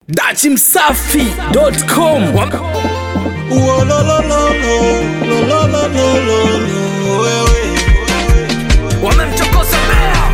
dachimsafi.com wamemchokoza bea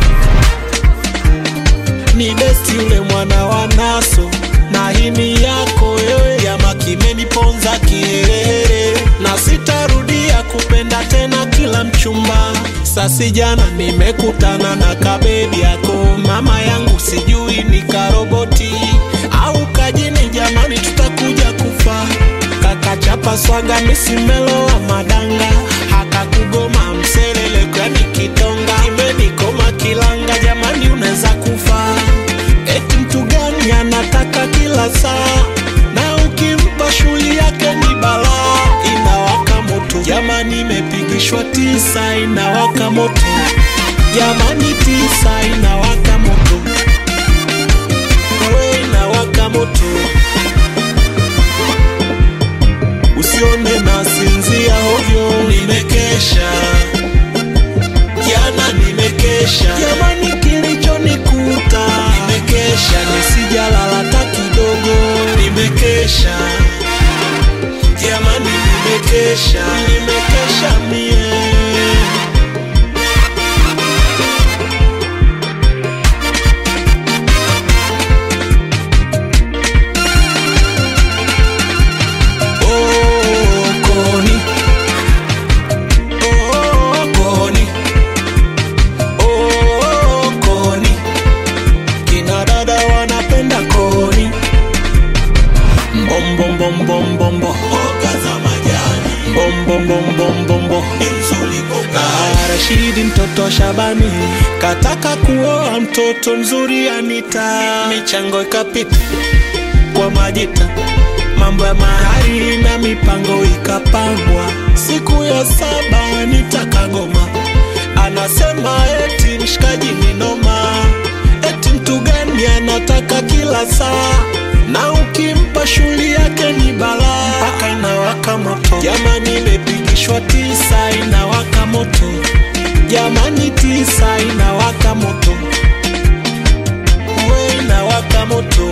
ni besti yule mwana wa naso na hini yako wewe yama kimeniponza kiherehere na sitarudia kupenda tena kila mchumba sasi jana nimekutana na kabebi yako mama yangu sijui ni karoboti au kajini jamani tutakuja kufa kakachapa swaga misimelo wa madanga hakakugoma mselele kwani kitonga imenikoma kilanga jamani unaweza kufa eti mtu gani anataka kila saa na ukimpa shughuli yake ni balaa inawaka moto jamani imepigishwa tisa inawaka moto jamani tisa inawaka moto wewe inawaka moto usione nasinzia ovyo nimekesha jana nimekesha jamani kilichonikuta nimekesha nisijalala hata kidogo nimekesha jamani nimekesha nimekesha mie Oh, Koni. Oh, Koni. Oh, Koni. Kina dada wanapenda koni mbombombombombombo mboga za majani mbombombombombombo Ah, Rashidi mtoto wa Shabani kataka kuoa mtoto mzuri Anita, michango ikapita kwa majita, mambo ya mahari na mipango ikapangwa. Siku ya saba nitakagoma, anasema eti mshikaji ni noma, eti mtu gani anataka kila saa na ukimpa shughuli yake ni balaa, mpaka inawaka moto. Jamani, imepigishwa tisa, inawaka moto. Jamani, tisa inawaka moto, we inawaka moto.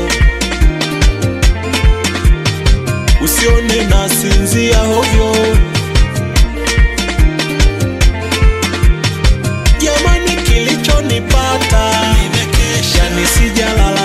Usione nasinzia hovyo, jamani, kilichonipata nimekesha, nisijalala